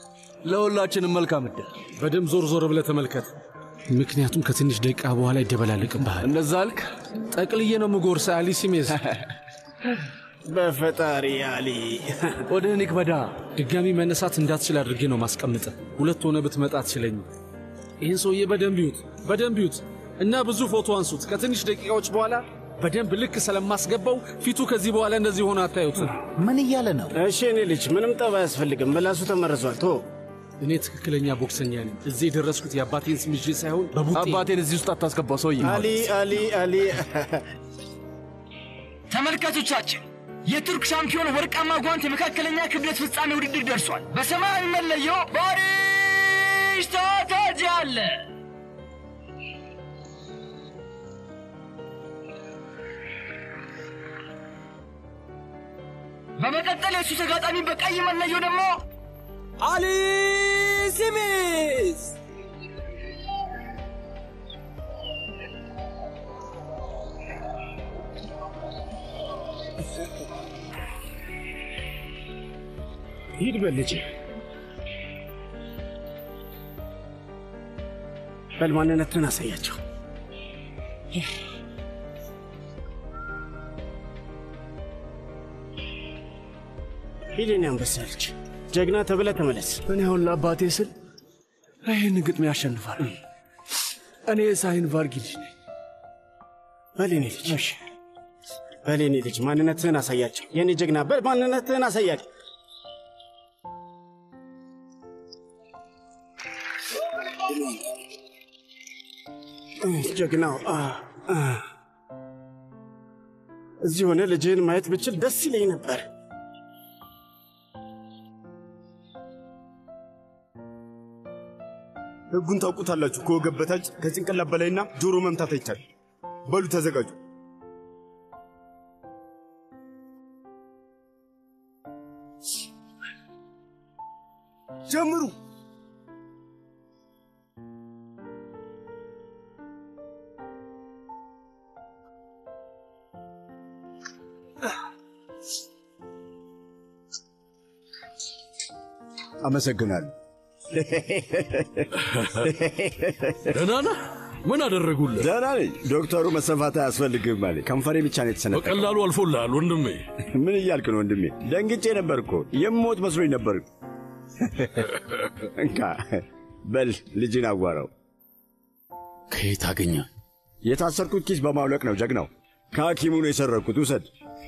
ለሁላችንም መልካም እድል። በደንብ ዞር ዞር ብለህ ተመልከት። ምክንያቱም ከትንሽ ደቂቃ በኋላ ይደበላልቅብሃል። እንደዛ አልክ? ጠቅልዬ ነው ምጎርስ አሊ ሲሜዝ። በፈጣሪ አሊ ወደ ኒክ በዳ ድጋሚ መነሳት እንዳትችል አድርጌ ነው ማስቀምጠ። ሁለት ሆነ ብትመጣ አትችለኝም። ይህን ሰውዬ በደንብ ይዩት፣ በደንብ ይዩት እና ብዙ ፎቶ አንሱት። ከትንሽ ደቂቃዎች በኋላ በደንብ ልክ ስለማስገባው ፊቱ ከዚህ በኋላ እንደዚህ ሆነ አታዩትም። ምን እያለ ነው? እሺ እኔ ልጅ ምንም ጠብ አያስፈልግም። ምላሱ ተመርዟል። ቶ እኔ ትክክለኛ ቦክሰኛ ነኝ። እዚህ የደረስኩት የአባቴን ስም ይዤ ሳይሆን በቡጤ አባቴን እዚህ ውስጥ አታስገባው ሰውዬ። አሊ አሊ አሊ ተመልካቾቻችን የቱርክ ሻምፒዮን ወርቃማ ጓንት የመካከለኛ ክብደት ፍጻሜ ውድድር ደርሷል። በሰማያዊ መለዮ ባሪሽ ታታጅ አለ። በመቀጠል የእሱ ተጋጣሚ በቀይ መለዮ ደግሞ አሊ ሲሚዝ ሂድ በል ልጄ በል ማንነትን አሳያቸው። ሂድ የኔ አንበሳ ልጅ ጀግና ተብለ ተመለስ። እኔ አሁን ለአባቴ ስል ይህን ግጥሜ ያሸንፋል። እኔ የሳይን ቫርጊ ልጅ ነኝ። በል የኔ ልጅ በል የኔ ልጅ ማንነትህን አሳያቸው። የኔ ጀግና በል ማንነትህን አሳያቸው። ጀግናው አ፣ አ። እዚህ ሆነ ልጅህን ማየት ብችል ደስ ይለኝ ነበር። ህጉን ታውቁታላችሁ። ከወገብ በታች ከጭንቅላት በላይና ጆሮ መምታት አይቻልም። በሉ ተዘጋጁ። ጀምሩ። አመሰግናለሁ። ደህና ነህ? ምን አደረጉልህ? ደህና ነኝ። ዶክተሩ መሰፋት አያስፈልግም አለ። ከንፈሬ ብቻ ነው የተሰነጠቀው። በቀላሉ አልፎልሃል ወንድሜ። ምን እያልክ ነው ወንድሜ? ደንግጬ ነበር እኮ የምሞት መስሎኝ ነበር። እንካ በል ልጅን አዋራው። ከየት አገኘ? የታሰርኩት ኪስ በማውለቅ ነው ጀግናው። ከሐኪሙ ነው የሰረቅኩት። ውሰድ።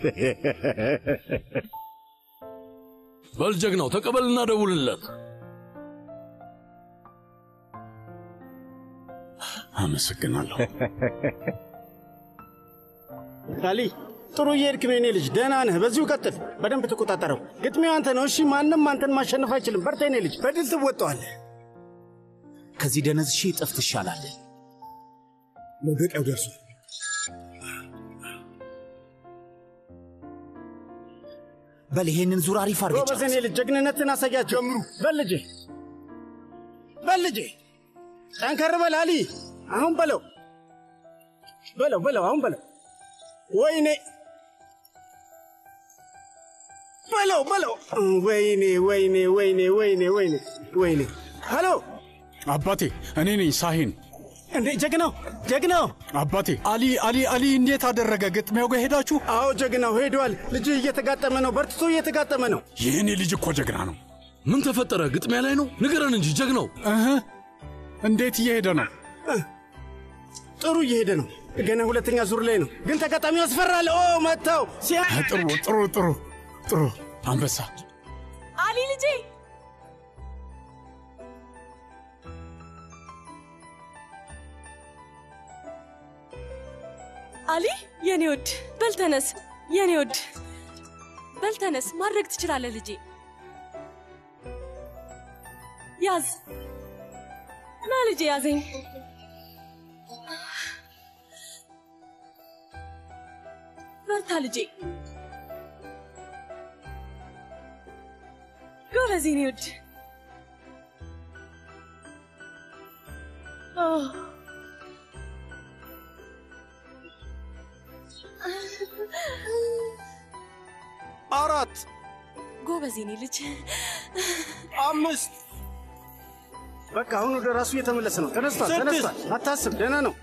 በል ጀግናው ተቀበልና ደውልለት። አመሰግናለሁ። አሊ ጥሩ እየሄድክ ነው የኔ ልጅ፣ ደህና ነህ። በዚሁ ቀጥል። በደንብ ተቆጣጠረው። ግጥሚያው አንተ ነው። እሺ፣ ማንም አንተን ማሸነፍ አይችልም። በርታ የኔ ልጅ፣ በድል ትወጣዋለህ። ከዚህ ደነዝ ሺህ እጥፍ ትሻላለህ። መውደቂያው ደርሷል። በል ይሄንን ዙር አሪፍ አድርገህ ጎበዝ የኔ ልጅ፣ ጀግንነትን አሳያቸው። ጀምሩ። በል ልጄ፣ በል ልጄ፣ ጠንከር በል አሊ። አሁን በለው፣ በለው፣ በለው፣ አሁን በለው። ወይኔ በለው በለው። ወይኔ ወይኔ ወይኔ ወይኔ ወይኔ ወይኔ። ሄሎ አባቴ፣ እኔ ነኝ ሳሂን። እንዴ ጀግናው ጀግናው አባቴ፣ አሊ አሊ አሊ እንዴት አደረገ? ግጥሚያው ጋር ሄዳችሁ? አዎ ጀግናው ሄዷል። ልጅህ እየተጋጠመ ነው፣ በርትቶ እየተጋጠመ ነው። የእኔ ልጅ እኮ ጀግና ነው። ምን ተፈጠረ? ግጥሚያ ላይ ነው? ንገረን እንጂ ጀግናው። እህ እንዴት እየሄደ ነው? ጥሩ እየሄደ ነው። ገና ሁለተኛ ዙር ላይ ነው፣ ግን ተጋጣሚው ያስፈራል። ኦ መታው ሲያ ጥሩ ጥሩ ጥሩ ጥሩ አንበሳ አሊ ልጄ አሊ የኔ ውድ በልተነስ የኔ ውድ በልተነስ ማድረግ ትችላለህ ልጄ ያዝ ና ልጄ ያዘኝ በርታ ልጄ ጎበዝ የኔ ውድ አዎ አራት ጎበዝ የኔ ልጅ አምስት በቃ አሁን ወደ ራሱ እየተመለሰ ነው። ተነስቷል፣ ስድስት። ተነስቷል። አታስብ፣ ደህና ነው።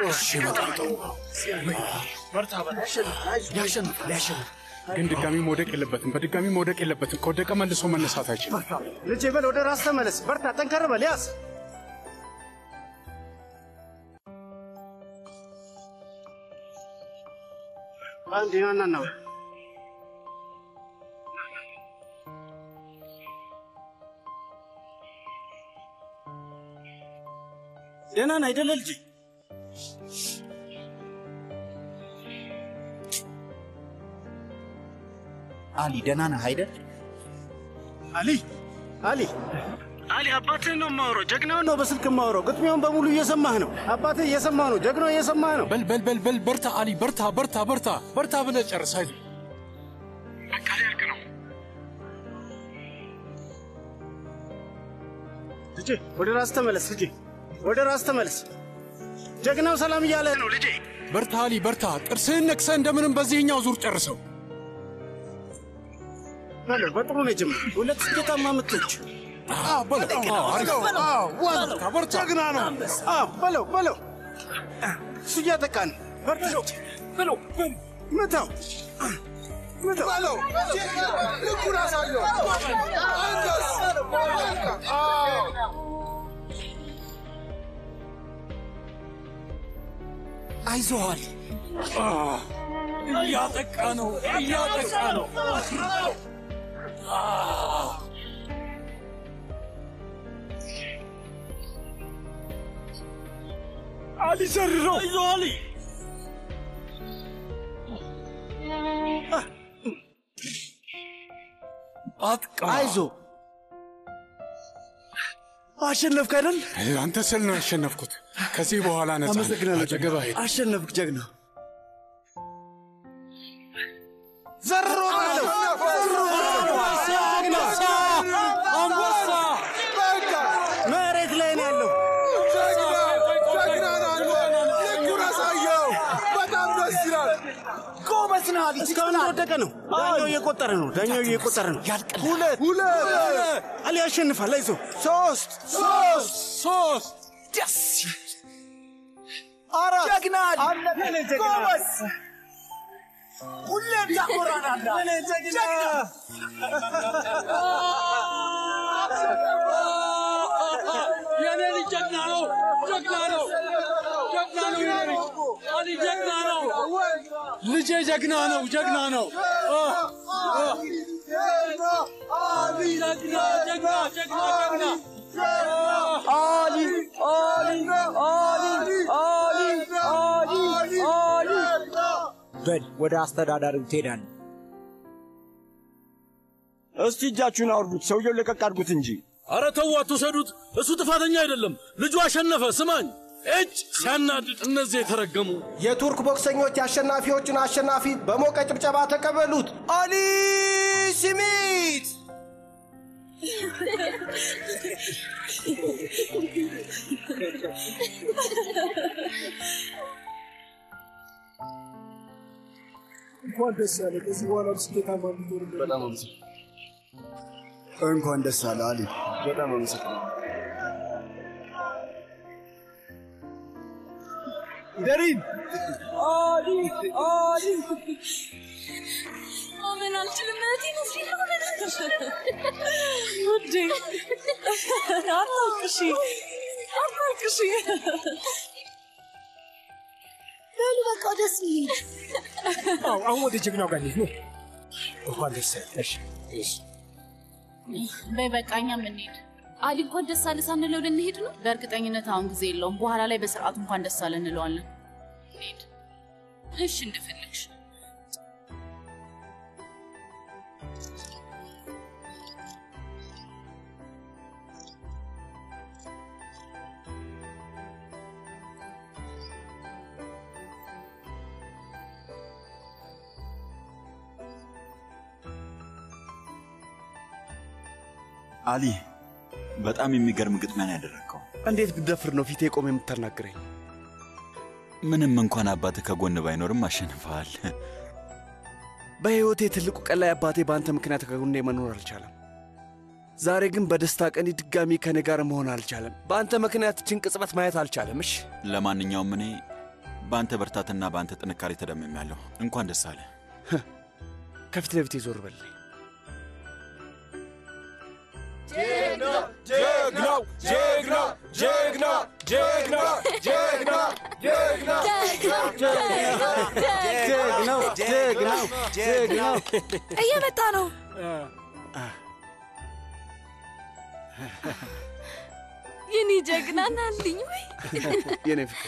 ያሸንፍ ያሸንፍ። ግን ድጋሚ መውደቅ የለበትም። በድጋሚ መውደቅ የለበትም። ከወደቀ መልሶ መነሳት አይችልም። ልጄ በል ወደ ራስ ተመለስ። በርታ፣ ጠንከር በል ያዝ። አንድ ያና ነው ደህና ነህ አይደለ ልጄ? አሊ ደህና ነህ አይደል? አሊ አሊ አሊ አባትህን ነው የማወራው። ጀግናውን ነው በስልክ የማወራው። ግጥሚያውን በሙሉ እየሰማህ ነው። አባትህ እየሰማህ ነው። ጀግናው እየሰማህ ነው። በል በል በል በል በርታ አሊ በርታ በርታ በርታ በርታ ብለህ ጨርስ። አይዞህ ልጄ ወደ ራስ ተመለስ። ልጄ ወደ ራስ ተመለስ። ጀግናው ሰላም እያለህ ነው ልጄ። በርታ አሊ በርታ። ጥርስህን ነክሰህ እንደምንም በዚህኛው ዙር ጨርሰው። በለው በጥሩ ነው የጀመረው። ሁለት ስኬታማ ምቶች። አዎ በለው። አዎ አሪፍ። አዎ ዋው! በርታ በርታ። ጀግና ነው። አዎ በለው በለው። እሱ እያጠቃ ነው። በርታ በለው ምታው ምታው በለው ልኩን አሳየው። አይዞህ አሊ። እያጠቃ ነው እያጠቃ ነው። አሊ ዘርረው አይዞህ አሊ አጥቃ አይዞ አሸነፍክ አይደል? አንተ ስል ነው ያሸነፍኩት። ከዚህ በኋላ ነጻ ነኝ። አመሰግናለሁ። አጠገብ አይሄድ አሸነፍክ ጀግና። ዘሮ በለው አንበሳ መሬት ላይ ነው ያለው። ጎበዝ ነህ አሊ። እስካሁን ወደቀ ነው። ዳኛው እየቆጠረ ነው። ዳኛው እየቆጠረ ነው። ሁለት ሁለት አሊ ያሸንፋል። አይዞህ ሶስት ሶስት ሶስት ደስ አራት ጀግና አሊ ጎበዝ ሁሌም ታኮራናለህ። እኔ ጀግና የኔ ልጅ ጀግና ነው፣ ጀግና ነው፣ ጀግና ነው። የኔ ልጅ አሊ ጀግና ነው። ልጄ ጀግና ነው ጀግና ነው። ጀግና ጀግና ጀግና ጀግና አሊ አሊ አሊ አሊ አሊ አሊ በል ወደ አስተዳዳሪው ትሄዳለህ። እስቲ እጃችሁን አውርዱት። ሰውየው ለቀቅ አድርጉት እንጂ። አረ ተው አትውሰዱት። እሱ ጥፋተኛ አይደለም። ልጁ አሸነፈ። ስማኝ እጭ ሲያናድድ እነዚህ የተረገሙ የቱርክ ቦክሰኞች የአሸናፊዎችን አሸናፊ በሞቀ ጭብጨባ ተቀበሉት። አሊ ሲሚት እንኳን ደስ ያለ። ከዚህ በኋላ ስኬታማ እንድትሆን በጣም አመሰግናለሁ። እንኳን ደስ አለ አሊ። በጣም አመሰግናለሁ። ደሪን አሊ አሊ ማመን አልችልም። እህቴን እዚህ ነው ውዴ፣ አታልቅሺ አታልቅሺ። በሉ በቃ ደስ ይል። አዎ፣ አሁን ወደ ጀግናው ጋር እንሂድ ነው። እንኳን ደስ ያለሽ። በይ በቃ እኛም እንሂድ። አሊ እንኳን ደስ አለ ሳንለው ልንሄድ ነው። በእርግጠኝነት አሁን ጊዜ የለውም። በኋላ ላይ በስርዓቱ እንኳን ደስ አለ እንለዋለን። እንሂድ። እሺ እንደፈለግሽ። አሊ በጣም የሚገርም ግጥሚያን ያደረግከው። እንዴት ብደፍር ነው ፊቴ ቆም የምታናግረኝ? ምንም እንኳን አባትህ ከጎን ባይኖርም አሸንፈሃል። በሕይወቴ ትልቁ ቀን ላይ አባቴ በአንተ ምክንያት ከጎኔ መኖር አልቻለም። ዛሬ ግን በደስታ ቀን ድጋሚ ከኔ ጋር መሆን አልቻለም። በአንተ ምክንያት ችን ቅጽበት ማየት አልቻለም። እሺ ለማንኛውም እኔ በአንተ ብርታትና በአንተ ጥንካሬ ተደምሜያለሁ። እንኳን ደስ አለ። ከፊት ለፊት ዞር በል። ጀግና ጀግናው ጀግና ጀግና ጀግና ጀግና ጀግና ጀግናው ጀግናው ጀግናው እየመጣ ነው። የኔ ጀግና ናልኝ ወይ የኔ ፍቅር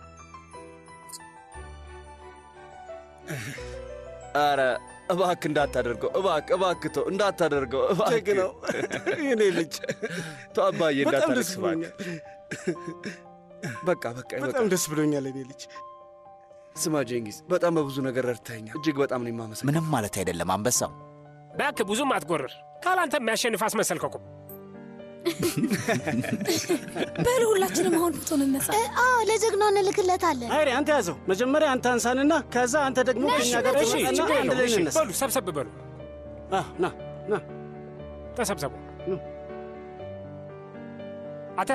አረ እባክ እንዳታደርገው፣ እባክ እባክ ተው፣ እንዳታደርገው እባክ። ጀግናው የኔ ልጅ ተው አባዬ፣ በጣም እንዳታለቅስ ደስ ብሎኛል። በቃ በቃ በጣም ደስ ብሎኛል የኔ ልጅ። ስማ ጀንጊዝ፣ በጣም በብዙ ነገር ረድተኸኛል። እጅግ በጣም ነው የማመሰግነው። ምንም ማለት አይደለም አንበሳው። እባክህ ብዙም አትጎርር። ካላንተ የሚያሸንፍ አስመሰልከው እኮ። በሉ ሁላችንም አሁን ፎቶ እንነሳ። አዎ ለጀግናው እንልክለታለን። አይሪ አንተ ያዘው። መጀመሪያ አንተ አንሳንና ከዛ አንተ ደግሞ ከኛ ጋር እሺ፣ ትመጣና ችግር አንድ የለውም። ላይ እሺ፣ እንነሳ። በሉ ሰብሰብ በሉ። አ፣ ና ና ተሰብሰቡ። አተ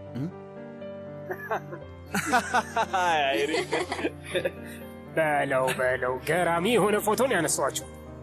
በለው በለው፣ ገራሚ የሆነ ፎቶን ያነሷቸው።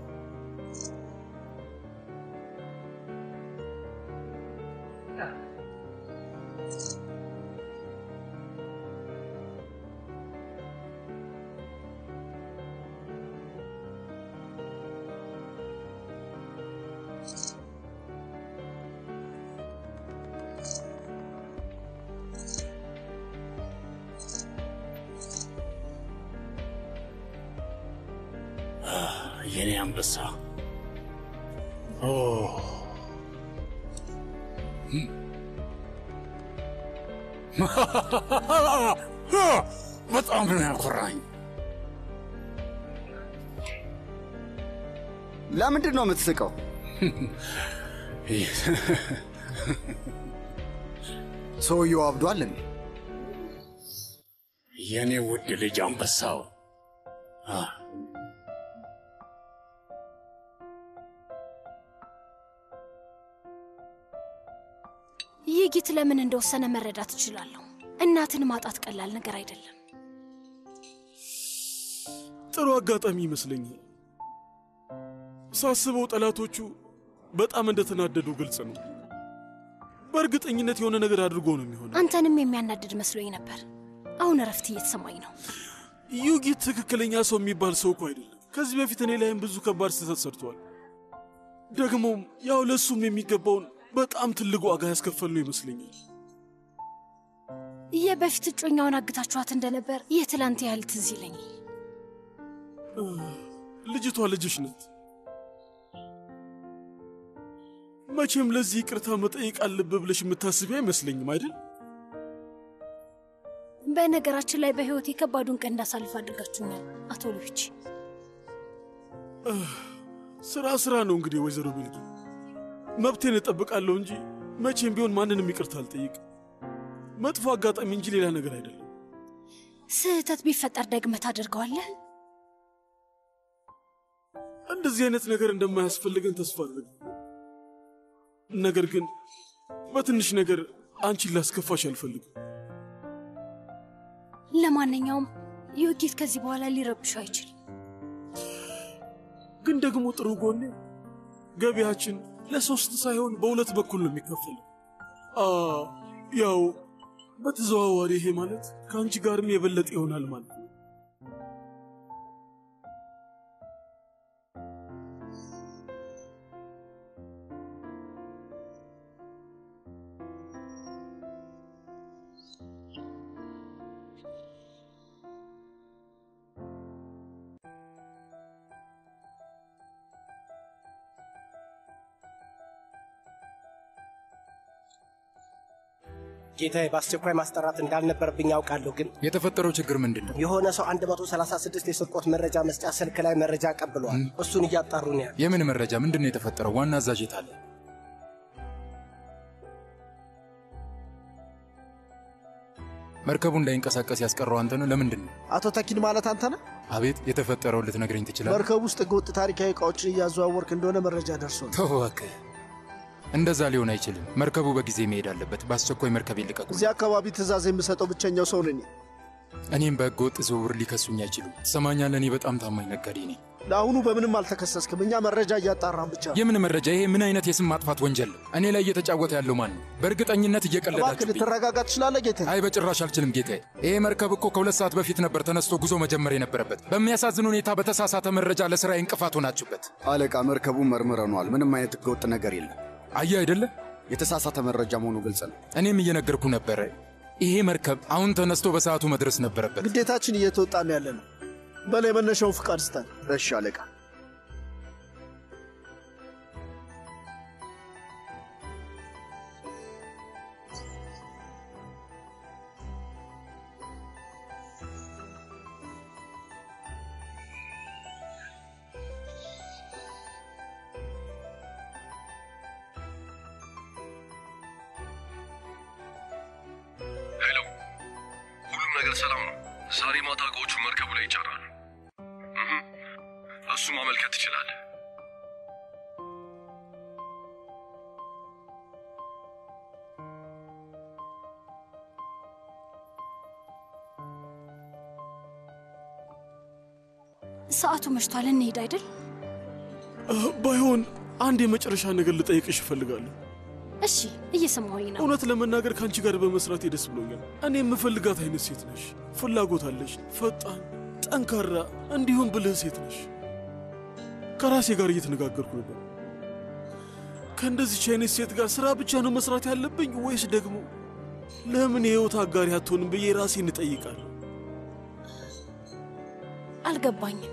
የኔ አንበሳ ኦ በጣም ነው ያኮራኝ። ለምንድን ነው የምትስቀው? ሰውየው አብዷል እንዴ? የኔ ውድ ልጅ አንበሳው አ፣ ይህ ጊት ለምን እንደወሰነ መረዳት እችላለሁ። እናትን ማጣት ቀላል ነገር አይደለም። ጥሩ አጋጣሚ ይመስለኛል። ሳስበው ጠላቶቹ በጣም እንደተናደዱ ግልጽ ነው። በእርግጠኝነት የሆነ ነገር አድርጎ ነው የሚሆነው። አንተንም የሚያናድድ መስሎኝ ነበር። አሁን እረፍት እየተሰማኝ ነው። ዩጊት ትክክለኛ ሰው የሚባል ሰው እኮ አይደለም። ከዚህ በፊት እኔ ላይም ብዙ ከባድ ስህተት ሰርቷል። ደግሞም ያው ለእሱም የሚገባውን በጣም ትልቅ ዋጋ ያስከፈልነው ይመስለኛል። የበፊት እጮኛውን አግታችኋት እንደነበር የትላንት ያህል ትዝ ይለኛል። ልጅቷ ልጅሽ ናት። መቼም ለዚህ ይቅርታ መጠየቅ አለብህ ብለሽ የምታስቢ አይመስለኝም አይደል? በነገራችን ላይ በሕይወት የከባዱን ቀን እንዳሳልፍ አድርጋችሁኛል አቶ ሉዊች። ስራ ስራ ነው እንግዲህ ወይዘሮ ቤልጊ። መብቴን እጠብቃለሁ እንጂ መቼም ቢሆን ማንንም ይቅርታ አልጠይቅም። መጥፎ አጋጣሚ እንጂ ሌላ ነገር አይደለም። ስህተት ቢፈጠር ደግመህ ታደርገዋለህ? እንደዚህ አይነት ነገር እንደማያስፈልገን ተስፋ አድርግ። ነገር ግን በትንሽ ነገር አንቺን ላስከፋሽ አልፈልግም። ለማንኛውም ዩጊት ከዚህ በኋላ ሊረብሹ አይችልም። ግን ደግሞ ጥሩ ጎኔ ገቢያችን ለሶስት ሳይሆን በሁለት በኩል ነው የሚከፈለው። አ ያው በተዘዋዋሪ ይሄ ማለት ከአንቺ ጋርም የበለጠ ይሆናል ማለት ነው። ጌታዬ በአስቸኳይ ማስጠራት እንዳልነበረብኝ ያውቃለሁ፣ ግን የተፈጠረው ችግር ምንድን ነው? የሆነ ሰው 136 የስርቆት መረጃ መስጫ ስልክ ላይ መረጃ ቀብሏል። እሱን እያጣሩ ነው ያሉ። የምን መረጃ? ምንድን ነው የተፈጠረው? ዋና አዛዥ የት አለ? መርከቡ እንዳይንቀሳቀስ ያስቀረው አንተ ነው። ለምንድን ነው? አቶ ተኪን ማለት አንተ ነህ? አቤት፣ የተፈጠረውን ልትነግረኝ ትችላለህ? መርከቡ ውስጥ ህገወጥ ታሪካዊ እቃዎችን እያዘዋወርክ እንደሆነ መረጃ ደርሶ ነው። ተው እባክህ። እንደዛ ሊሆን አይችልም። መርከቡ በጊዜ መሄድ አለበት። በአስቸኳይ መርከብ ይልቀቁ። እዚህ አካባቢ ትእዛዝ የምሰጠው ብቸኛው ሰው ነኝ። እኔም በሕገ ወጥ ዝውውር ሊከሱኝ አይችሉም። ትሰማኛለህ? እኔ በጣም ታማኝ ነጋዴ ነኝ። ለአሁኑ በምንም አልተከሰስክም። እኛ መረጃ እያጣራን ብቻ ነው። የምን መረጃ? ይሄ ምን አይነት የስም ማጥፋት ወንጀል ነው? እኔ ላይ እየተጫወተ ያለው ማን ነው? በእርግጠኝነት እባክህ እየቀለዳችሁ ልትረጋጋ ትችላለህ ጌታዬ? አይ በጭራሽ አልችልም ጌታዬ። ይሄ መርከብ እኮ ከሁለት ሰዓት በፊት ነበር ተነስቶ ጉዞ መጀመር የነበረበት። በሚያሳዝን ሁኔታ በተሳሳተ መረጃ ለስራ እንቅፋት ሆናችሁበት። አለቃ፣ መርከቡን መርምረነዋል። ምንም አይነት ህገወጥ ነገር የለም። አየህ አይደለ? የተሳሳተ መረጃ መሆኑ ግልጽ ነው። እኔም እየነገርኩ ነበረ። ይሄ መርከብ አሁን ተነስቶ በሰዓቱ መድረስ ነበረበት። ግዴታችን እየተወጣን ያለ ነው። በላይ መነሻውን ፍቃድ ስጠን። እሺ አለቃ። ሄሎ፣ ሁሉም ነገር ሰላም ነው። ዛሬ ማታ እቃዎቹ መርከቡ ላይ ይጫራሉ። እህ፣ እሱ ማመልከት ትችላለህ። ሰዓቱ መሽቷል፣ እንሄድ አይደል? ባይሆን አንድ የመጨረሻ ነገር ልጠይቅሽ እፈልጋለሁ። እሺ፣ እየሰማሁኝ ነው። እውነት ለመናገር ከአንቺ ጋር በመስራቴ ደስ ብሎኛል። እኔ የምፈልጋት አይነት ሴት ነሽ። ፍላጎት አለሽ፣ ፈጣን፣ ጠንካራ እንዲሁም ብልህ ሴት ነሽ። ከራሴ ጋር እየተነጋገርኩ ነበር። ከእንደዚች አይነት ሴት ጋር ስራ ብቻ ነው መስራት ያለብኝ ወይስ ደግሞ ለምን የህይወት አጋሪ አትሆንም ብዬ ራሴን እጠይቃለሁ። አልገባኝም።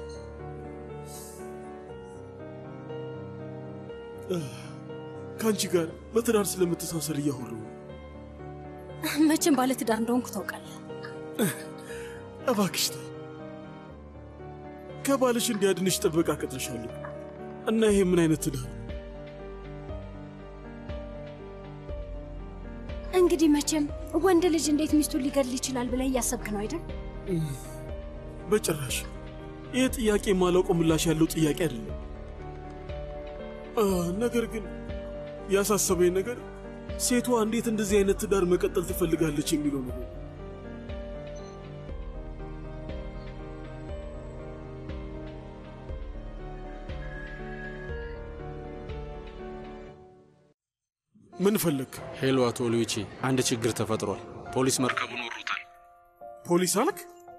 ከአንቺ ጋር በትዳር ስለምተሳሰር እያወራሁ ነው። መቼም ባለ ትዳር እንደሆንኩ ታውቃለህ። እባክሽ ተይ። ከባልሽ እንዲያድንሽ ጥበቃ ቀጥረሻለሁ እና ይሄ ምን አይነት ትዳር ነው? እንግዲህ መቼም ወንድ ልጅ እንዴት ሚስቱን ሊገድል ይችላል ብለህ እያሰብክ ነው አይደል? በጭራሽ ይህ ጥያቄ የማላውቀው ምላሽ ያለው ጥያቄ አይደለም። አ፣ ነገር ግን ያሳሰበኝ ነገር ሴቷ እንዴት እንደዚህ አይነት ትዳር መቀጠል ትፈልጋለች የሚለው ነገር። ምን ፈለግ? ሄሎ፣ አቶ ሉዊቺ፣ አንድ ችግር ተፈጥሯል። ፖሊስ መርከቡን ወሮታል። ፖሊስ አልክ?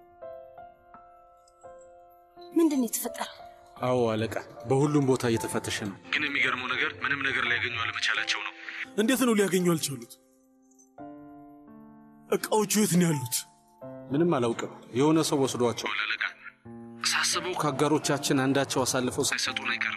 ምንድን ነው የተፈጠረው? አዎ አለቃ፣ በሁሉም ቦታ እየተፈተሸ ነው። ግን የሚገርመው ነገር ምንም ነገር ሊያገኙ አለመቻላቸው ነው። እንዴት ነው ሊያገኙ አልቻሉት? እቃዎቹ የት ነው ያሉት? ምንም አላውቅም። የሆነ ሰው ወስዷቸዋል አለቃ። ሳስበው ከአጋሮቻችን አንዳቸው አሳልፈው ሳይሰጡን አይቀርም።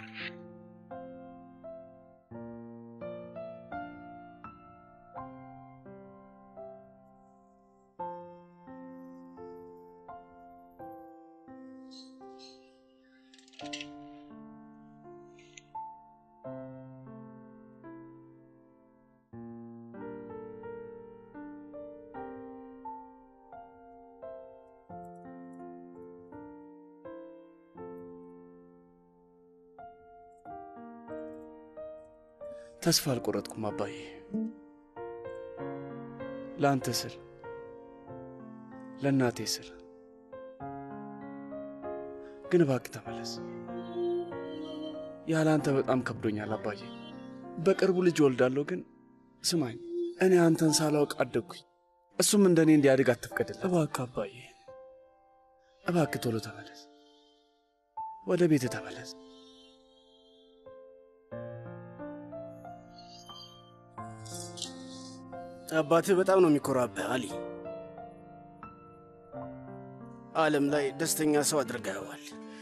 ተስፋ አልቆረጥኩም አባዬ። ለአንተ ስል ለእናቴ ስል ግን እባክህ ተመለስ። ያለ አንተ በጣም ከብዶኛል አባዬ። በቅርቡ ልጅ ወልዳለሁ፣ ግን ስማኝ፣ እኔ አንተን ሳላውቅ አደግኩኝ። እሱም እንደ እኔ እንዲያድግ አትፍቀድለት። እባክህ አባዬ፣ እባክህ ቶሎ ተመለስ፣ ወደ ቤትህ ተመለስ። አባትህ በጣም ነው የሚኮራብህ አሊ። ዓለም ላይ ደስተኛ ሰው አድርገኸዋል።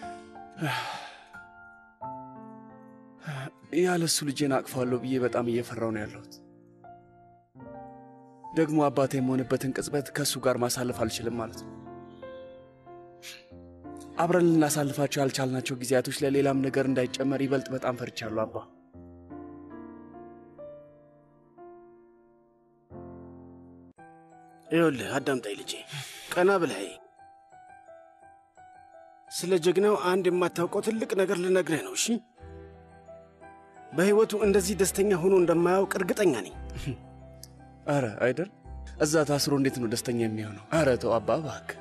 ያለ እሱ ልጄን አቅፋለሁ ብዬ በጣም እየፈራው ነው ያለሁት። ደግሞ አባቴ የምሆንበትን ቅጽበት ከእሱ ጋር ማሳለፍ አልችልም ማለት ነው። አብረን ልናሳልፋቸው ያልቻልናቸው ጊዜያቶች ለሌላም ነገር እንዳይጨመር ይበልጥ በጣም ፈርቻለሁ አባ። ይኸውልህ አዳምጣኝ ልጄ፣ ቀና ብለህ ስለ ጀግናው አንድ የማታውቀው ትልቅ ነገር ልነግርህ ነው። እሺ፣ በሕይወቱ እንደዚህ ደስተኛ ሆኖ እንደማያውቅ እርግጠኛ ነኝ። አረ አይደል? እዛ ታስሮ እንዴት ነው ደስተኛ የሚሆነው? አረ ተው አባ እባክህ።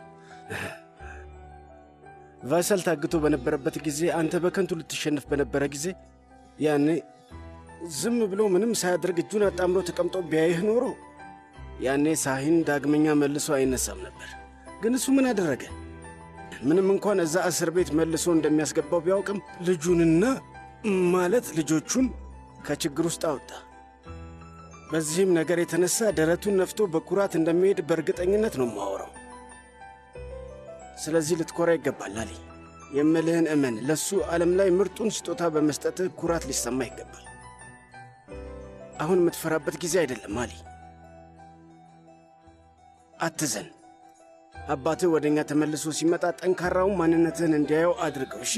ቫይሰል ታግቶ በነበረበት ጊዜ አንተ በከንቱ ልትሸነፍ በነበረ ጊዜ ያኔ ዝም ብሎ ምንም ሳያደርግ እጁን አጣምሮ ተቀምጦ ቢያይህ ኖሮ ያኔ ሳሂን ዳግመኛ መልሶ አይነሳም ነበር። ግን እሱ ምን አደረገ? ምንም እንኳን እዛ እስር ቤት መልሶ እንደሚያስገባው ቢያውቅም ልጁንና ማለት ልጆቹን ከችግር ውስጥ አወጣ። በዚህም ነገር የተነሳ ደረቱን ነፍቶ በኩራት እንደሚሄድ በእርግጠኝነት ነው የማወራው። ስለዚህ ልትኮራ ይገባል አሊ። የምልህን እመን። ለሱ ዓለም ላይ ምርጡን ስጦታ በመስጠትህ ኩራት ሊሰማ ይገባል። አሁን የምትፈራበት ጊዜ አይደለም አሊ። አትዘን። አባትህ ወደ እኛ ተመልሶ ሲመጣ ጠንካራውን ማንነትህን እንዲያየው አድርገው። እሺ።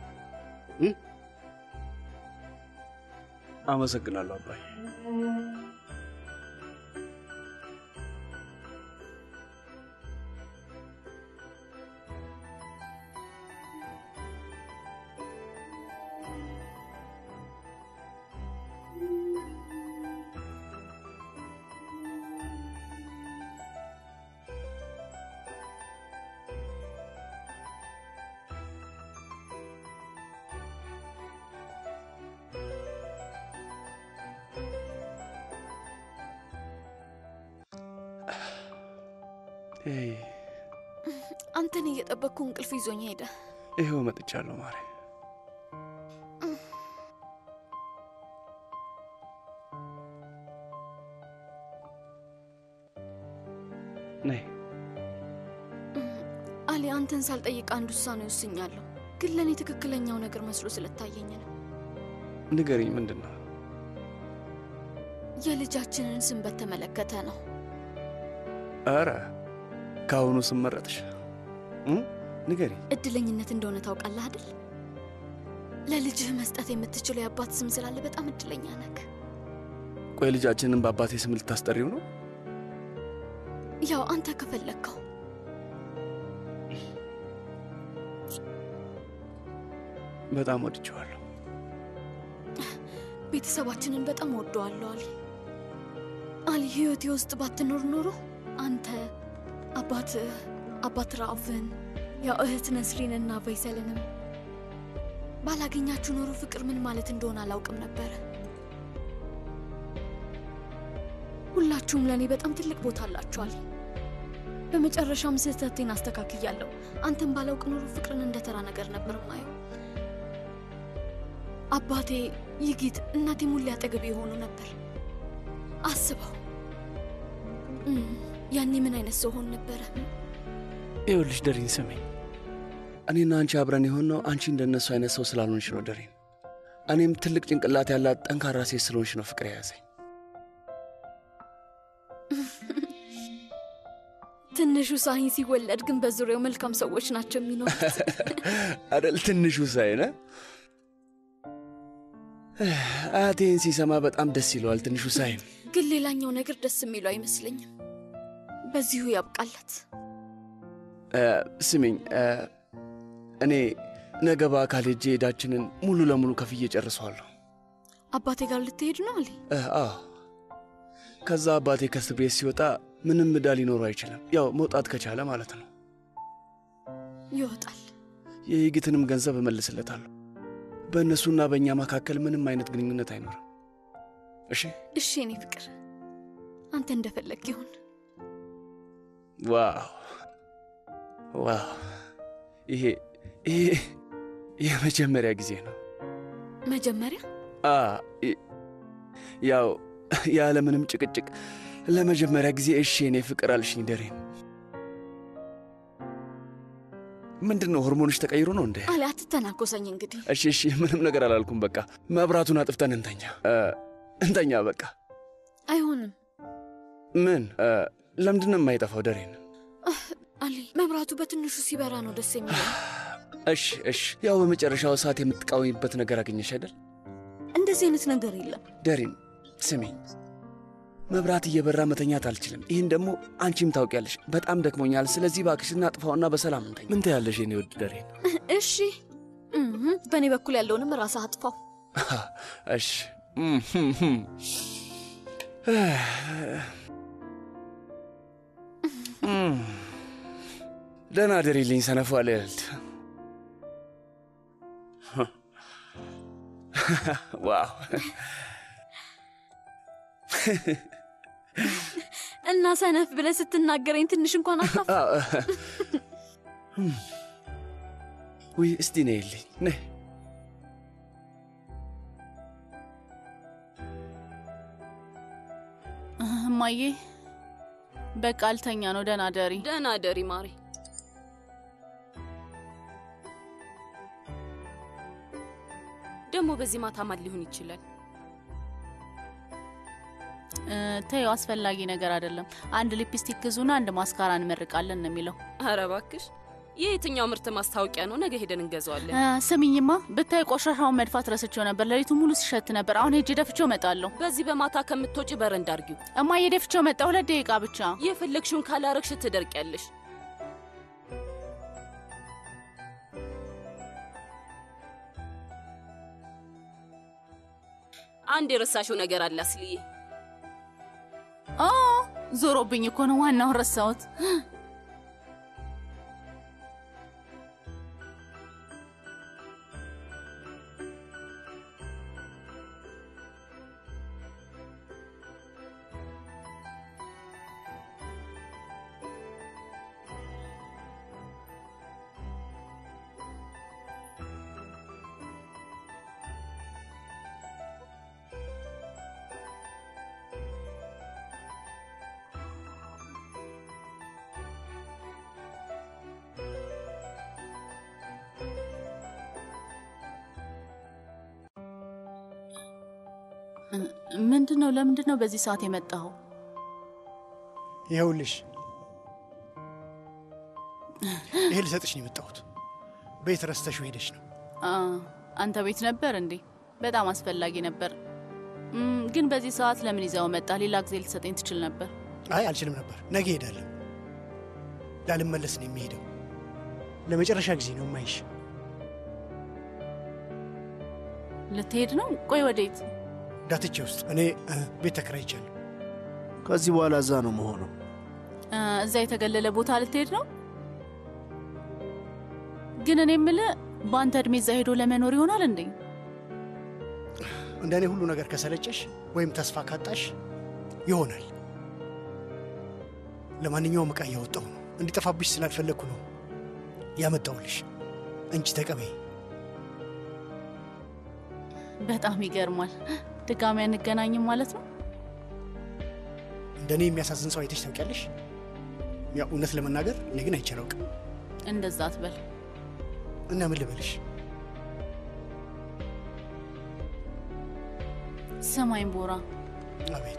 አመሰግናለሁ አባዬ። አንተን እየጠበቅኩ እንቅልፍ ይዞኝ ሄደ። ይኸው መጥቻለሁ ማሬ። ነይ አሊ፣ አንተን ሳልጠይቅ አንድ ውሳኔ ወስኛለሁ፣ ግን ለእኔ ትክክለኛው ነገር መስሎ ስለታየኝ ነው። ንገሪኝ፣ ምንድን ነው? የልጃችንን ስም በተመለከተ ነው። ኧረ ከአሁኑ ስም መረጥሽ? ንገሪኝ። እድለኝነት እንደሆነ ታውቃለህ አይደል? ለልጅህ መስጠት የምትችለው የአባት ስም ስላለ በጣም እድለኛ ነህ። ቆይ ልጃችንን በአባቴ ስም ልታስጠሪው ነው? ያው አንተ ከፈለግከው። በጣም ወድጀዋለሁ። ቤተሰባችንን በጣም ወደዋለሁ አሊ። አሊ ህይወቴ ውስጥ ባትኖር ኖሮ አንተ አባት አባት ራቭን ያው እህት ነስሪንና ቫይሰልንም ባላገኛችሁ ኖሮ ፍቅር ምን ማለት እንደሆነ አላውቅም ነበረ። ሁላችሁም ለእኔ በጣም ትልቅ ቦታ አላችኋል። በመጨረሻም ስህተቴን አስተካክያለሁ። አንተን ባላውቅ ኖሮ ፍቅርን እንደ ተራ ነገር ነበር ማየው። አባቴ ይጊት፣ እናቴ ሙሌ አጠገብ የሆኑ ነበር። አስበው ያኔ ምን አይነት ሰው ሆን ነበረ? ይኸውልሽ ደሪን ስሜኝ፣ እኔና አንቺ አብረን የሆነው አንቺ እንደነሱ አይነት ሰው ስላልሆንሽ ነው ደሪን። እኔም ትልቅ ጭንቅላት ያላት ጠንካራ ሴት ስለሆንሽ ነው ፍቅር የያዘኝ። ትንሹ ሳሂን ሲወለድ ግን በዙሪያው መልካም ሰዎች ናቸው የሚኖሩት። አደል? ትንሹ ሳይነ አያቴን ሲሰማ በጣም ደስ ይለዋል። ትንሹ ሳይን ግን ሌላኛው ነገር ደስ የሚለው አይመስለኝም። በዚሁ ያብቃለት። ስሚኝ፣ እኔ ነገ በአካል ሄጄ ዕዳችንን ሙሉ ለሙሉ ከፍዬ ጨርሰዋለሁ። አባቴ ጋር ልትሄድ ነው አሊ? አዎ። ከዛ አባቴ ከእስር ቤት ሲወጣ ምንም ዕዳ ሊኖረው አይችልም። ያው መውጣት ከቻለ ማለት ነው። ይወጣል። የይግትንም ገንዘብ እመልስለታለሁ። በእነሱና በእኛ መካከል ምንም አይነት ግንኙነት አይኖርም። እሺ? እሺ፣ እኔ ፍቅር፣ አንተ እንደፈለግ ይሁን። ዋው ዋው! ይሄ ይሄ የመጀመሪያ ጊዜ ነው። መጀመሪያ አ ያው ያለምንም ጭቅጭቅ ለመጀመሪያ ጊዜ እሺ የኔ ፍቅር አልሽኝ። ደሬን ምንድን ነው ሆርሞንሽ ተቀይሮ ነው እንዴ? አሊ፣ አትተናኮሰኝ እንግዲህ። እሺ እሺ፣ ምንም ነገር አላልኩም። በቃ መብራቱን አጥፍተን እንተኛ እንተኛ። በቃ አይሆንም። ምን ለምንድን ነው የማይጠፋው? ደሬን አሊ፣ መብራቱ በትንሹ ሲበራ ነው ደስ የሚለው። እሺ እሺ፣ ያው በመጨረሻው ሰዓት የምትቃወሚበት ነገር አገኘሽ አይደል? እንደዚህ አይነት ነገር የለም። ደሬን ስሚኝ፣ መብራት እየበራ መተኛት አልችልም። ይህን ደግሞ አንቺም ታውቂያለሽ። በጣም ደክሞኛል። ስለዚህ እባክሽ እናጥፋውና በሰላም እንተኛ። ምን ትያለሽ የኔ ውድ ደሬን? እሺ፣ በእኔ በኩል ያለውንም ራስህ አጥፋው። እሺ እም፣ ህም፣ ህም። እም። ደህና አደሪልኝ ሰነፏ ልዕልት። ዋው እና ሰነፍ ብለህ ስትናገረኝ ትንሽ እንኳን አታፍ አዎ። ውይ እስቲ ነይልኝ ነይ። እማዬ በቃ አልተኛ ነው። ደህና ደሪ። ደህና ደሪ ማሪ። ደግሞ በዚህ ማታ ማን ሊሆን ይችላል? እ፣ ተይው፣ አስፈላጊ ነገር አይደለም። አንድ ሊፕስቲክ ግዙና አንድ ማስካራ እንመርቃለን ነው የሚለው። አረ እባክሽ፣ የየትኛው ምርት ማስታወቂያ ነው? ነገ ሄደን እንገዛዋለን። እ፣ ስሚኝማ ብታይ ቆሻሻውን መድፋት ረስቼው ነበር። ሌሊቱ ሙሉ ሲሸት ነበር። አሁን ሄጄ ደፍቼው እመጣለሁ። በዚህ በማታ ከምትወጪ በረንዳ አርጊው። እማዬ ደፍቼው መጣ። ሁለት ደቂቃ ብቻ። የፈለግሽውን ካላረግሽ ትደርቂያለሽ። አንድ የረሳሽው ነገር አለ አስልዬ። ኦ ዞሮብኝ እኮ ነው። ዋናውን ረሳሁት። ምንድን ነው? ለምንድን ነው በዚህ ሰዓት የመጣኸው? ይኸውልሽ ይሄ ልሰጥሽ ነው የመጣሁት። ቤት ረስተሽው ሄደሽ ነው። አ፣ አንተ ቤት ነበር እንዴ? በጣም አስፈላጊ ነበር። እም፣ ግን በዚህ ሰዓት ለምን ይዘው መጣ? ሌላ ጊዜ ልትሰጠኝ ትችል ነበር። አይ አልችልም ነበር። ነገ ሄዳለሁ። ላልመለስ ነው የሚሄደው። ለመጨረሻ ጊዜ ነው የማይሽ። ልትሄድ ነው? ቆይ ወዴት? ዳትቼ ውስጥ እኔ እ፣ ቤት ተከራይቻለሁ። ከዚህ በኋላ እዛ ነው መሆነው። እ፣ እዛ የተገለለ ቦታ ልትሄድ ነው? ግን እኔ የምልህ በአንተ እድሜ እዛ ሄዶ ለመኖር ይሆናል እንዴ? እንደ እኔ ሁሉ ነገር ከሰለጨሽ ወይም ተስፋ ካጣሽ ይሆናል። ለማንኛውም ዕቃ እያወጣሁ ነው። እንዲጠፋብሽ ስላልፈለግኩ ነው ያመጣሁልሽ። እንቺ ተቀበይ። በጣም ይገርማል። ድጋሚ አንገናኝም ማለት ነው? እንደ እኔ የሚያሳዝን ሰው አይተሽ ታውቂያለሽ? ያው እውነት ለመናገር እኔ ግን አይቼ አላውቅም። እንደዛ አትበል። እና ምን ልበልሽ? ስማኝ ቦራ፣ አቤት።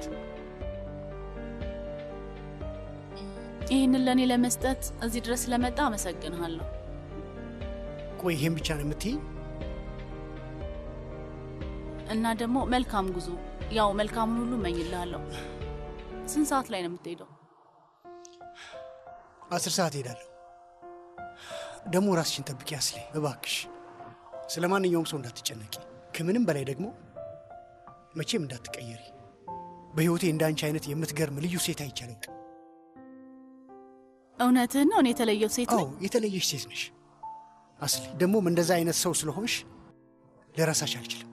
ይህንን ለእኔ ለመስጠት እዚህ ድረስ ስለመጣ አመሰግንሃለሁ። ቆይ ይሄን ብቻ ነው የምትይኝ? እና ደግሞ መልካም ጉዞ። ያው መልካሙን ሁሉ እመኝልሃለሁ። ስንት ሰዓት ላይ ነው የምትሄደው? አስር ሰዓት እሄዳለሁ። ደግሞ ራስሽን ጠብቂ አስሌ፣ እባክሽ። ስለ ማንኛውም ሰው እንዳትጨነቂ፣ ከምንም በላይ ደግሞ መቼም እንዳትቀየሪ። በሕይወቴ እንደ አንቺ አይነት የምትገርም ልዩ ሴት አይቻለሁ። እውነትህን ነው? እኔ የተለየው ሴት አዎ ነኝ? የተለየሽ ሴት ነሽ አስሌ። ደግሞም እንደዛ አይነት ሰው ስለሆንሽ ልረሳሽ አልችልም።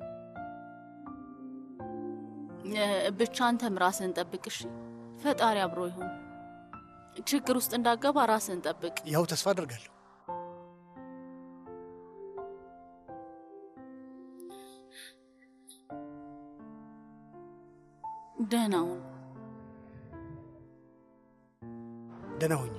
እ፣ ብቻ አንተም ራስህን ጠብቅሽ። ፈጣሪ አብሮ ይሁን። ችግር ውስጥ እንዳገባ ራስህን ጠብቅ። ያው ተስፋ አደርጋለሁ። ደህና ሁን። ደህና ሁኚ።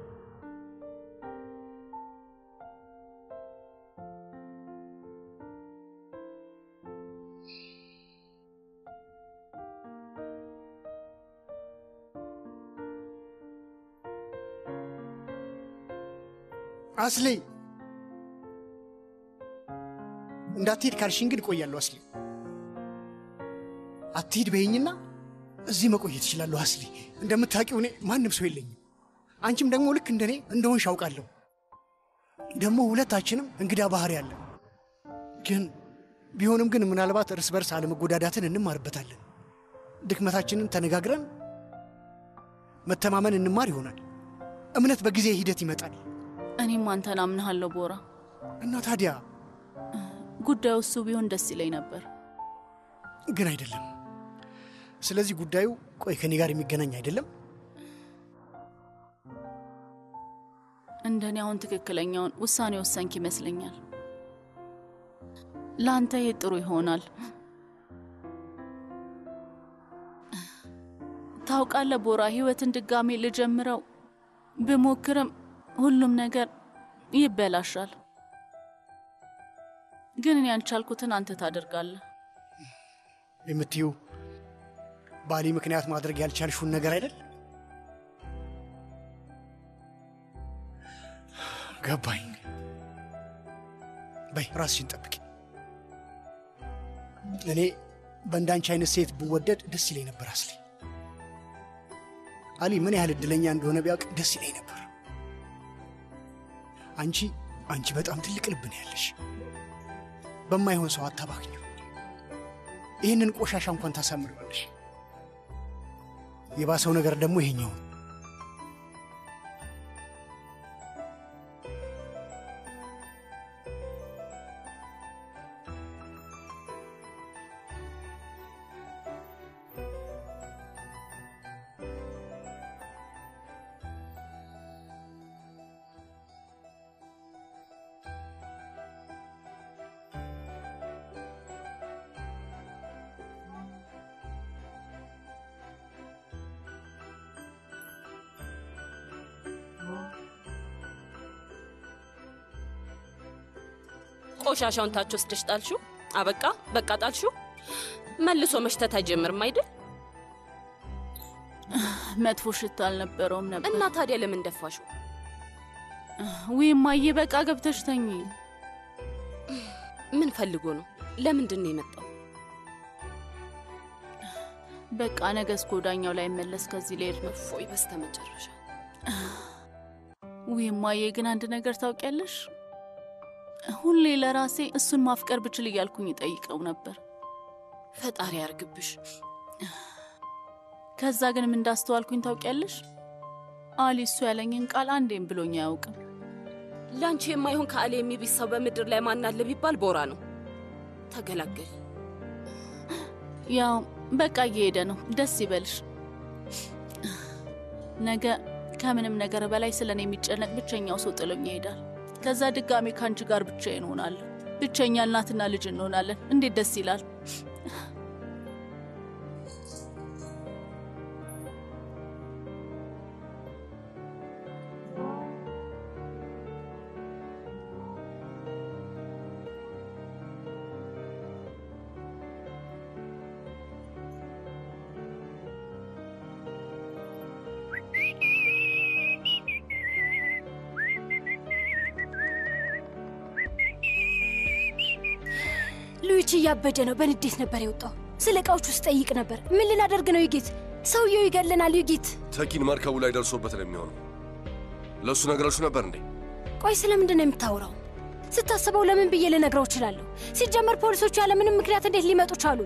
አስሌ እንዳትሄድ ካልሽኝ ግን እቆያለሁ። አስሌ አትሂድ በይኝና እዚህ መቆየት እችላለሁ። አስሌ እንደምታውቂው እኔ ማንም ሰው የለኝም። አንቺም ደግሞ ልክ እንደኔ እንደሆንሽ አውቃለሁ። ደግሞ ሁለታችንም እንግዳ ባህሪ አለ። ግን ቢሆንም ግን ምናልባት እርስ በርስ አለመጎዳዳትን እንማርበታለን። ድክመታችንን ተነጋግረን መተማመን እንማር ይሆናል። እምነት በጊዜ ሂደት ይመጣል እኔም አንተን አምንሃለሁ ቦራ። እና ታዲያ ጉዳዩ እሱ ቢሆን ደስ ይለኝ ነበር። ግን አይደለም። ስለዚህ ጉዳዩ ቆይ ከኔ ጋር የሚገናኝ አይደለም። እንደኔ አሁን ትክክለኛውን ውሳኔ ወሰንክ ይመስለኛል። ለአንተ ይሄ ጥሩ ይሆናል። ታውቃለህ ቦራ፣ ህይወትን ድጋሜ ልጀምረው ብሞክርም ሁሉም ነገር ይበላሻል። ግን እኔ ያልቻልኩትን አንተ ታደርጋለህ። የምትዩ ባሊ ምክንያት ማድረግ ያልቻልሽውን ነገር አይደል? ገባኝ። በይ ራስሽን ጠብቂ። እኔ በእንዳንቺ አይነት ሴት ብወደድ ደስ ይለኝ ነበር። አስሊ አሊ ምን ያህል እድለኛ እንደሆነ ቢያውቅ ደስ ይለኝ ነበር። አንቺ አንቺ በጣም ትልቅ ልብ ነው ያለሽ። በማይሆን ሰው አታባክኙ። ይህንን ቆሻሻ እንኳን ታሳምሪዋለሽ። የባሰው ነገር ደግሞ ይሄኛው ነው። ቆሻሻውን ታች ወስደሽ ጣልሽው? አበቃ በቃ ጣልሽው? መልሶ መሽተት አይጀምርም አይደል? መጥፎ ሽታ አልነበረውም ነበር። እና ታዲያ ለምን ደፋሽው? ውይ እማዬ፣ በቃ ገብተሽ ተኚ። ምን ፈልጎ ነው? ለምንድን ነው የመጣው? በቃ ነገ እስከ ወዳኛው ላይ መለስ ከዚህ ልሄድ ነው። እፎይ፣ በስተመጨረሻ ውይ እማዬ፣ ግን አንድ ነገር ታውቂያለሽ? ሁሌ ለራሴ እሱን ማፍቀር ብችል እያልኩኝ ይጠይቀው ነበር። ፈጣሪ ያርግብሽ። ከዛ ግን ምን እንዳስተዋልኩኝ ታውቂያለሽ? አሊ እሱ ያለኝን ቃል አንዴም ብሎኝ አያውቅም። ለአንቺ የማይሆን ከአሊ የሚቢስ ሰው በምድር ላይ ማን አለ ቢባል ቦራ ነው። ተገላገል። ያው በቃ እየሄደ ነው። ደስ ይበልሽ። ነገ ከምንም ነገር በላይ ስለ እኔ የሚጨነቅ ብቸኛው ሰው ጥሎኝ ይሄዳል። ከዛ ድጋሜ ከአንቺ ጋር ብቻዬን እሆናለሁ። ብቸኛ እናትና ልጅ እንሆናለን። እንዴት ደስ ይላል! ሉዊች እያበደ ነው። በንዴት ነበር የወጣው። ስለ እቃዎቹ ስጠይቅ ነበር። ምን ልናደርግ ነው ዩጊት? ሰውየው ይገለናል ዩጊት። ተኪን መርከቡ ላይ ደርሶበት ነው የሚሆነው። ለእሱ ነገራችሁ ነበር እንዴ? ቆይ ስለምንድን ነው የምታወራው? ስታስበው ለምን ብዬ ልነግረው እችላለሁ? ሲጀመር ፖሊሶቹ ያለምንም ምክንያት እንዴት ሊመጡ ቻሉ?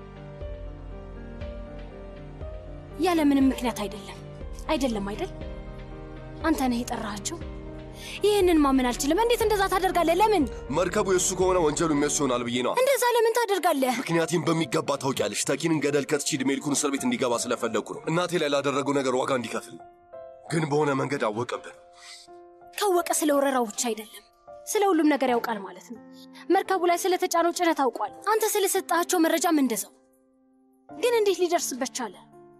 ያለምንም ምክንያት አይደለም። አይደለም አይደል? አንተ ነህ የጠራሃቸው። ይህንን ማመን አልችልም። እንዴት እንደዛ ታደርጋለህ? ለምን መርከቡ የእሱ ከሆነ ወንጀሉ የሚያስ ይሆናል ብዬ ነው። እንደዛ ለምን ታደርጋለህ? ምክንያቴም በሚገባ ታውቂያለሽ። ተኪንን ገደል ከትቼ ዕድሜ ልኩን እስር ቤት እንዲገባ ስለፈለግኩ ነው። እናቴ ላይ ላደረገው ነገር ዋጋ እንዲከፍል። ግን በሆነ መንገድ አወቀብን። ካወቀ ስለ ወረራው ብቻ አይደለም ስለ ሁሉም ነገር ያውቃል ማለት ነው። መርከቡ ላይ ስለተጫነው ጭነት አውቋል። አንተ ስለሰጣቸው መረጃም እንደዛው። ግን እንዴት ሊደርስበት ቻለ?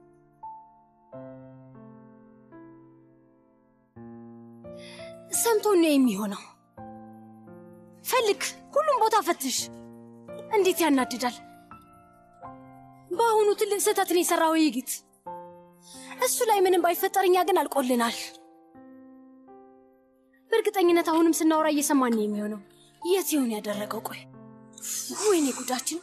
ሰምቶ ነው የሚሆነው። ፈልግ፣ ሁሉም ቦታ ፈትሽ። እንዴት ያናድዳል! በአሁኑ ትልቅ ስህተትን የሰራው ይጊት እሱ ላይ ምንም ባይፈጠር እኛ ግን አልቆልናል። በእርግጠኝነት አሁንም ስናወራ እየሰማን ነው የሚሆነው። የት ይሆን ያደረገው? ቆይ ወይኔ ጉዳችን!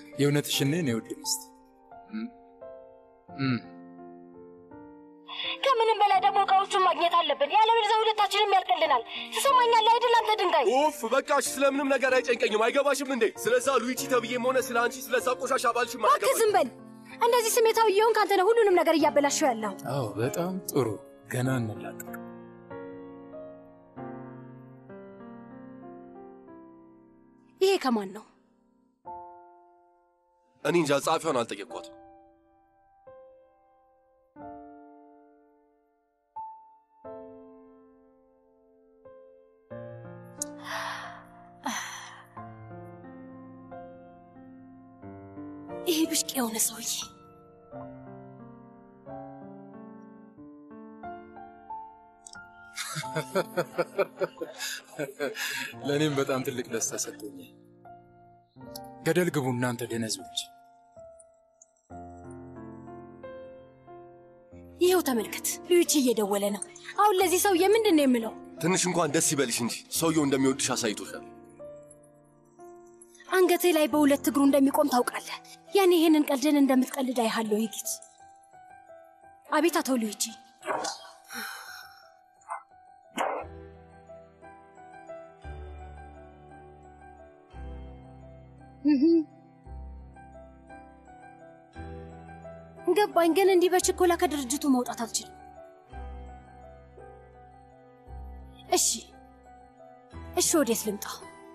የእውነትሽን ነው የኔ ውድ ሚስት? ከምንም በላይ ደግሞ እቃዎቹን ማግኘት አለብን። ያለበለዚያ ሁለታችንም ያልቅልናል። ትሰማኛለህ አይደል አንተ ድንጋይ? ኡፍ በቃሽ። ስለምንም ነገር አይጨንቀኝም። አይገባሽም እንዴ? ስለዛ ሉዊቺ ተብዬም ሆነ ስለ አንቺ ስለዛ ቆሻሻ ባልሽም እባክህ ዝም በል። እንደዚህ ስሜታዊ እየሆንክ አንተ ነህ ሁሉንም ነገር እያበላሸው ያለው። አዎ በጣም ጥሩ። ገና እንላቀቅ። ይሄ ከማን ነው? እኔ እንጃ፣ ጸሐፊዋን አልጠየቅኳትም። ይሄ ብሽቅ የሆነ ሰውዬ ለእኔም በጣም ትልቅ ደስታ ሰጥቶኛል። ገደል ግቡ እናንተ ደነዞች። ይኸው ተመልከት፣ ልዩቺ እየደወለ ነው። አሁን ለዚህ ሰውዬ ምንድን ነው የምለው? ትንሽ እንኳን ደስ ይበልሽ እንጂ ሰውየው እንደሚወድሽ አሳይቶሻል። አንገቴ ላይ በሁለት እግሩ እንደሚቆም ታውቃለህ። ያኔ ይህንን ቀልድን እንደምትቀልድ አይሃለሁ። ይጊት አቤት፣ አቶ ልዩቺ ገባኝ። ግን እንዲህ በችኮላ ከድርጅቱ መውጣት አልችልም። እሺ እሺ፣ ወዴት ልምጣ?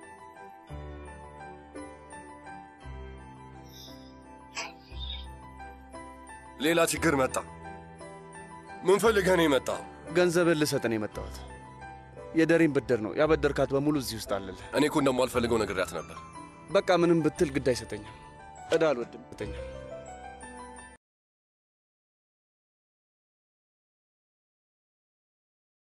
ሌላ ችግር መጣ። ምን ፈልገህ ነው የመጣው? ገንዘብን ልሰጥ ነው የመጣሁት። የደሬን ብድር ነው ያበደርካት በሙሉ እዚህ ውስጥ አለልህ። እኔ እኮ እንደማልፈልገው ነግሬያት ነበር። በቃ ምንም ብትል ግድ አይሰጠኝም። ዕዳ አልወድም።